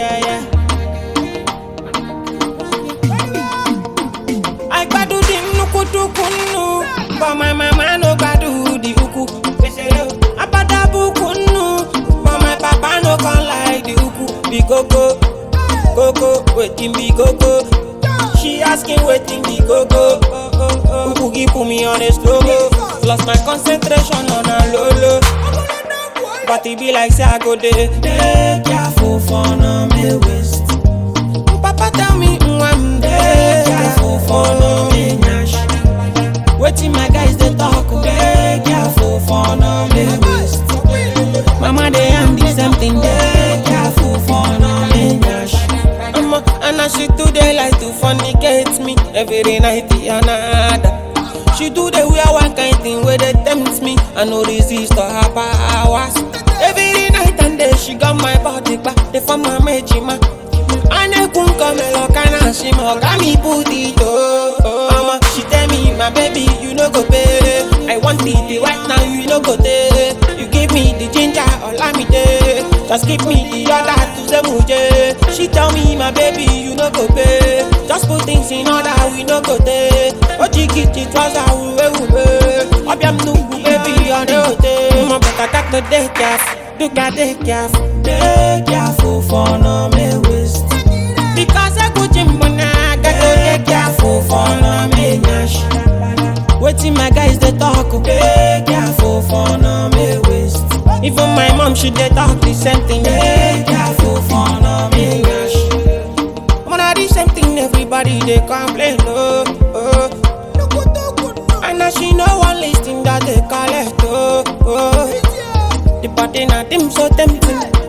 yeah, yeah. I gbadu the nukutukunu, but my mama no gbadu the uku. Abadabu kunu, but my papa no come like the uku. Be koko, koko, wetin be koko? She asking wetin be koko. Uku keep put me on a slow mo. Lost my concentration on a low low. But it be like say I go there. Dey careful for no me waste. Papa tell me I'm dey careful for no me nyash. Wetin my guys dey talk, oh, dey careful for no me waste. Mama dey am the same thing, dey careful for no me nyash. Omo, and as she too dey like to fornicate me every night another. She do the wear one kind thing where they tempt me. I no resist to her powers. Every night and day she got my body back. They form my mejima. Ane kun come kana she mo kami booty oh. Mama, she tell me my baby you no go pay. I want it right now you no go take. You give me the ginger all me day. Just give me the other to the muje. She tell me my baby you no go pay. Just put things in order we no go take. Ojikiti trouser uwe uwe. Obiam nugu baby on the hotel. Mo better got to dey careful. Do got dey careful. Dey careful for no me waste. Because I go gym when I got to dey careful for no me nyash. Wetin my guys dey talk, oh. dey careful for no me waste. Even my mom she dey talk the same thing, dey careful for no me nyash. Mona the same thing everybody dey complain, oh, oh. And now she no one listing that they collect, oh, oh. The party na dim so tempting.